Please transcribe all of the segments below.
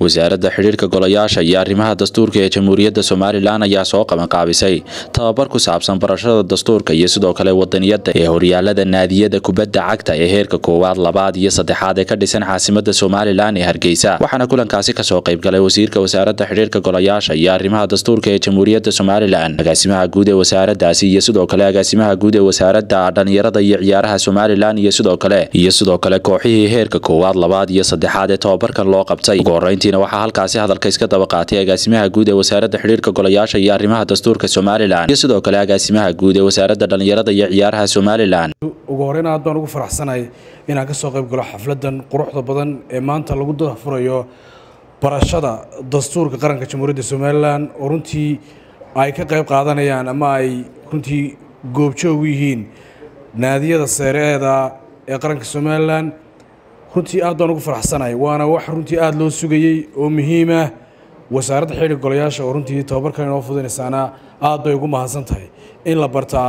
wasaaradda xidhiirka golayaasha iyo arrimaha dastuurka ee jamhuuriyadda somalilan ayaa soo qabanqaabisay tababar ku saabsan barashada dastuurka iyo sidoo kale wadaniyadda ee horyaalada naadiyada kubadda cagta ee heerka koowaad labaad iyo saddexaad ee ka dhisan caasimada somalilan ee hargeysa waxaana kulankaasi kasoo qaybgalay wasiirka wasaaradda xidhiirka golayaasha iyo arrimaha dastuurka ee jamhuuriyadda somalilan agaasimaha guud ee wasaaraddaasi iyo sidoo kale agaasimaha guud ee wasaaradda dhalinyarada iyo ciyaaraha somalilan iyo sidoo kale iyo sidoo kale kooxihii heerka koowaad labaad iyo saddexaad ee tababarkan loo qabtay ugu horeyntiina waxaa halkaasi hadalka iska daba qaatay agaasimaha guud ee wasaaradda xidhiirka golayaasha iyo arrimaha dastuurka somalilan iyo sidoo kale agaasimaha guud ee wasaaradda dhalinyarada iyo ciyaaraha somalilan ugu horreyn aad baan ugu faraxsanahay inaan ka soo qayb galo xafladdan quruxda badan ee maanta lagu dafurayo barashada dastuurka qaranka jamhuuriyadda somalilan oo runtii ay ka qayb qaadanayaan ama ay runtii goobjoog u yihiin naadiyada seereeda ee qaranka somalilan runtii aad baan ugu faraxsanahay waana wax runtii aada loo sugayey oo muhiimah wasaaradda xidhiirka golayaasha oo runtii tababarkan inoo fudinaysaana aad bay ugu mahadsan tahay in la bartaa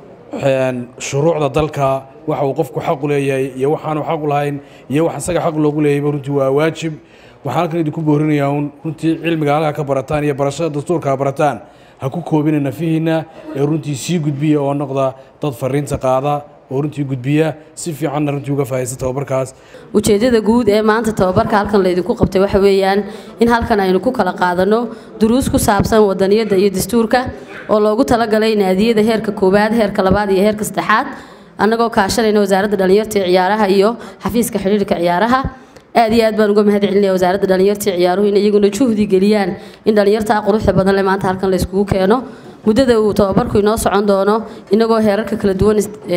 shuruucda dalka waxa uu qofku xaqu leeyahay iyo waxaanu xaqu lahayn iyo wax isaga xaq loogu leeyayba runtii waa waajib waxaan halkan idinku boorinayaa un runtii cilmiga halkaa ka barataan iyo barashada dastuurka ha barataan ha ku koobina nafihiinna ee runtii sii gudbiya oo noqda dad fariinta qaada oo runtii gudbiya si fiicanna runtii uga faahaysta tababarkaas ujeeddada guud ee maanta tababarka halkan laydinku qabtay waxa weeyaan in halkan aynu ku kala qaadanno duruus ku saabsan wadaniyadda iyo dastuurka oo loogu talagalay naadiyada heerka koowaad heerka labaad iyo heerka saddexaad annagoo kaashanayna wasaaradda dhalinyarta ee ciyaaraha iyo xafiiska xidhiirka ciyaaraha aad iyo aad baan uga mahad celinaya wasaaradda dhalinyarta ee ciyaaruhu in iyaguna juhdi geliyaan in dhalinyarta quruxda badan le maanta halkan layskugu keeno muddada uu tababarku inoo socon doono inagoo heerarka kala duwan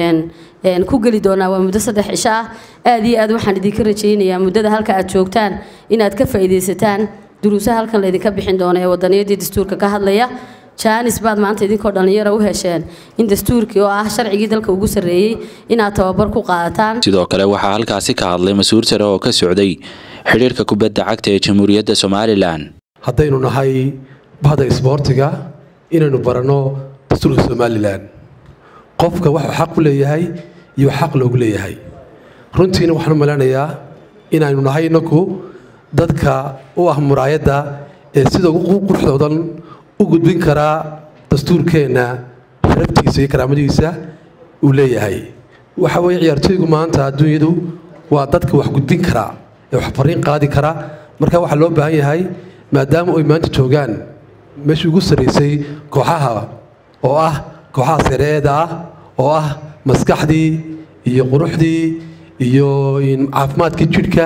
ku geli doonaa waa muddo saddex cisho ah aad iyo aad waxaan idinka rajaynayaa muddada halka aad joogtaan inaad ka faa'iidaysataan duruusaha halkan laydinka bixin doono ee wadaniyadii dastuurka ka hadlaya jaanis baad maanta idinkoo dhallinyara u hesheen in dastuurkii oo ah sharcigii dalka ugu sarreeyey inaad tababar ku qaadataan sidoo kale waxaa halkaasi ka hadlay mas-uul sare oo ka socday xidhiirka kubadda cagta ee jamhuuriyadda somalilan haddaynu nahay bahda isboortiga inaynu baranno dastuurka somalilan qofka waxuu xaq u leeyahay iyo xaq loogu leeyahay runtiina waxaan u maleynayaa inaynu nahay inaku dadka u ah muraayadda ee sida ugu quruxdoodan u gudbin karaa dastuurkeenna sharaftiisa iyo karaamadiisa uu leeyahay waxa weeye ciyaartooygu maanta adduunyadu waa dadka wax gudbin karaa ee wax fariin qaadi kara marka waxaa loo baahan yahay maadaama ay maanta joogaan meeshii ugu sarraysay kooxaha oo ah kooxaha sareeda ah oo ah maskaxdii iyo quruxdii iyo caafimaadkii jidhka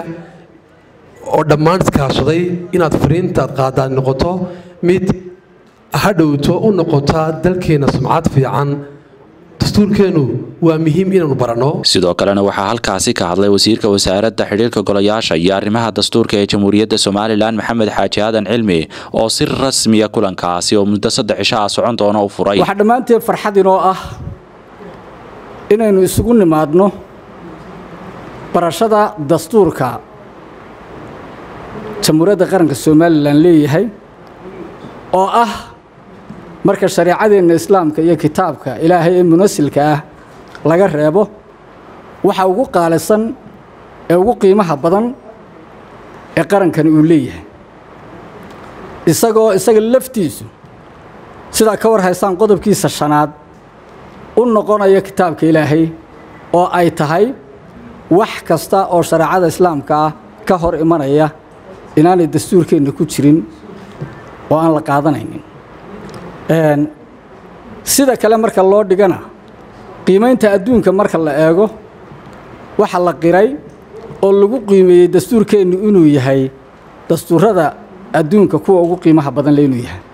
oo dhammaan iskaashaday inaad fariintaad qaadaan noqoto mid hadhowto u noqota dalkeenna sumcad fiican dastuurkeennu waa muhiim inaanu baranno sidoo kalena waxaa halkaasi ka hadlay wasiirka wasaaradda xidhiirka golayaasha iyo arrimaha dastuurka ee jamhuuriyadda somalilan maxamed xaaji aadan cilmi oo si rasmiya kulankaasi oo muddo saddex cisho ah socon doona u furay waxaa dhammaanteed farxad inoo ah inaynu isugu nimaadno barashada dastuurka jamhuuriyadda qaranka somalilan leeyahay oo ah marka shareecadeenna islaamka iyo kitaabka ilaahay ee munasilka ah laga reebo waxa ugu qaalisan ee ugu qiimaha badan ee qarankani uu leeyahay isagoo isaga laftiisu sidaa ka war haysaan qodobkiisa shanaad u noqonaya kitaabka ilaahay oo ay tahay wax kasta oo shareecada islaamka ah ka hor imanaya inaanay dastuurkeenna ku jirin oo aan la qaadanaynin sida kale marka loo dhigana qiimaynta adduunka marka la eego waxa la qiray oo lagu qiimeeyey dastuurkeennu inuu yahay dastuurada adduunka kuwa ugu qiimaha badan le inuu yahay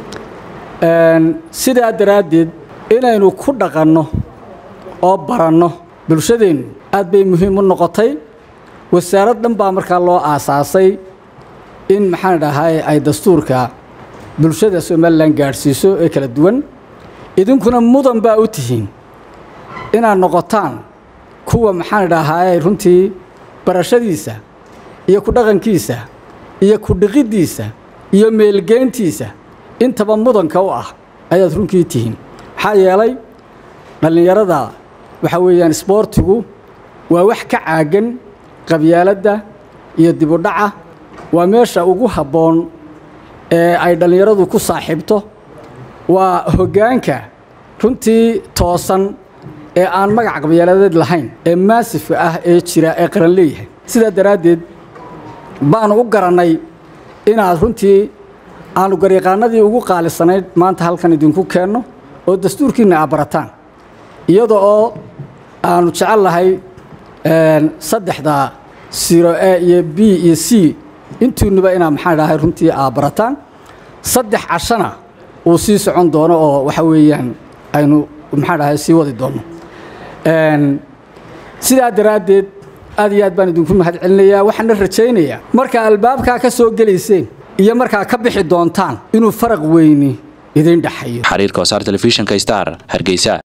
sidaa daraaddeed inaynu ku dhaqanno oo baranno bulshadeennu aad bay muhiim u noqotay wasaarad dhan baa markaa loo aasaasay in maxaan dhahay ay dastuurka bulshada somalilan gaadhsiiso ee kala duwan idinkuna mudan baa u tihiin inaad noqotaan kuwa maxaan dhahay runtii barashadiisa iyo ku dhaqankiisa iyo ku dhiqiddiisa iyo meelgeyntiisa intaba mudanka u ah ayaad runkii tihiin maxaa yeelay dhallinyarada waxaa weeyaan isboortigu waa wax ka caagan qabyaaladda iyo dibudhaca waa meesha ugu habboon ee ay dhallinyaradu ku saaxiibto waa hoggaanka runtii toosan ee aan magac qabyaladeed lahayn ee maasifka ah ee jira ee qaran leeyahay sidaa daraaddeed baanu u garannay inaad runtii aanu garyaqaanadii ugu qaalisanayd maanta halkan idinku keenno oo dastuurkiinna aa barataan iyada oo aanu jecel lahay saddexda siro a iyo b iyo c intiinuba inaa maxaan dhahay runtii aa barataan saddex cashana uu sii socon doono oo waxa weeyaan aynu maxaan dhahay sii wadi doono sidaa daraaddeed aad iyo aad baan idinku mahad celinayaa waxaana rajaynayaa markaa albaabkaa ka soo gelayseen iyo markaa ka bixi doontaan inuu faraq weyni idin dhexayo xariirka wasaar telefishinka star hargeysa